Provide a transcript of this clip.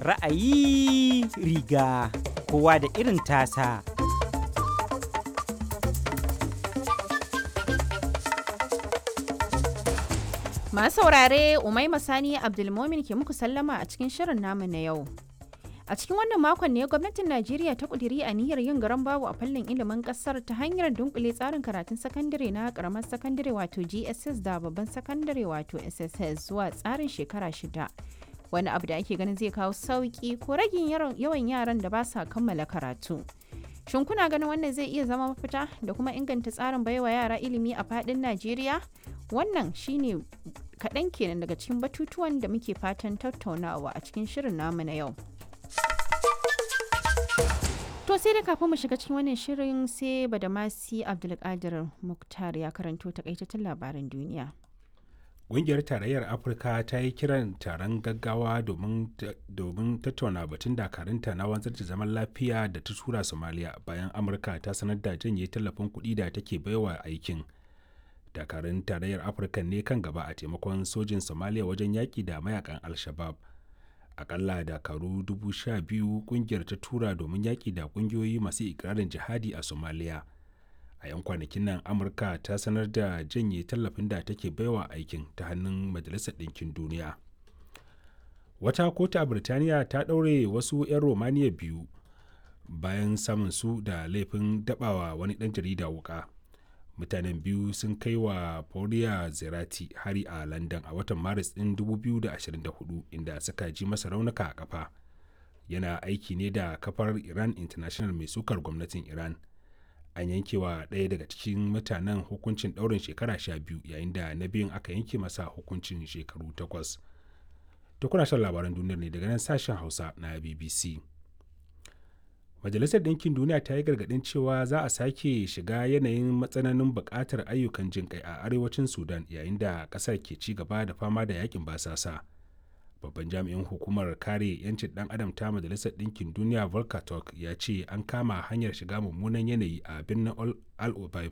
Ra'ayi riga kowa da irin tasa. Masu saurare Umaima Sani Abdulmomin ke muku sallama a cikin shirin namu na yau. A cikin wannan makon ne gwamnatin Najeriya ta kudiri niyyar yin garan babu a fannin ilimin kasar ta hanyar dunkule tsarin karatun sakandare na karamar sakandare wato GSS da babban sakandare wato SSS zuwa tsarin shekara shida. Wani abu da ake ganin zai kawo sauki ko ragin yawan yaran da ba sa kammala karatu. Shin kuna ganin wannan zai iya zama mafita da kuma inganta tsarin baiwa yara ilimi a fadin Najeriya? Wannan shine kaɗan kenan daga cikin batutuwan da muke fatan tattaunawa a cikin shirin namu na yau. To sai da kafin mu shiga cikin wannan shirin sai Badamasi Abdulkadir Muktar ya karanto takaitattun labaran duniya. Ƙungiyar Tarayyar Afirka ta yi kiran taron gaggawa domin tattauna batun dakarunta na wanzar da zaman lafiya da ta tura Somalia bayan Amurka ta sanar da janye tallafin kuɗi da take baiwa aikin. Dakarun Tarayyar Afirka ne kan gaba a taimakon sojin Somalia wajen yaƙi da mayakan Al-Shabaab. Akalla dakaru dubu sha biyu ƙungiyar ta tura domin yaƙi da ƙungiyoyi masu ikirarin jihadi a Somalia. a 'yan kwanakin nan amurka ta sanar da janye tallafin da take baiwa aikin ta hannun majalisar ɗinkin duniya wata kota a birtaniya ta ɗaure wasu 'yan romaniya biyu bayan samun su da laifin dabawa wani ɗan jarida wuka mutanen biyu sun kai wa Paula zerati hari a london a watan maris ɗin 2024 inda suka ji masa raunuka a kafa yana aiki ne da kafar iran international mai sukar gwamnatin iran an yanke wa ɗaya daga cikin mutanen hukuncin ɗaurin shekara sha biyu yayin da na biyun aka yanke masa hukuncin shekaru takwas to kuna shan labaran duniyar ne daga nan sashen hausa na bbc majalisar ɗinkin duniya ta yi gargaɗin cewa za a sake shiga yanayin matsananin buƙatar ayyukan jin kai a arewacin sudan yayin da ƙasar ke ci gaba da fama da yakin basasa babban jami'in hukumar kare 'yancin ɗan adam ta majalisar ɗinkin duniya volker turk ya ce an kama hanyar shiga mummunan yanayi a birnin al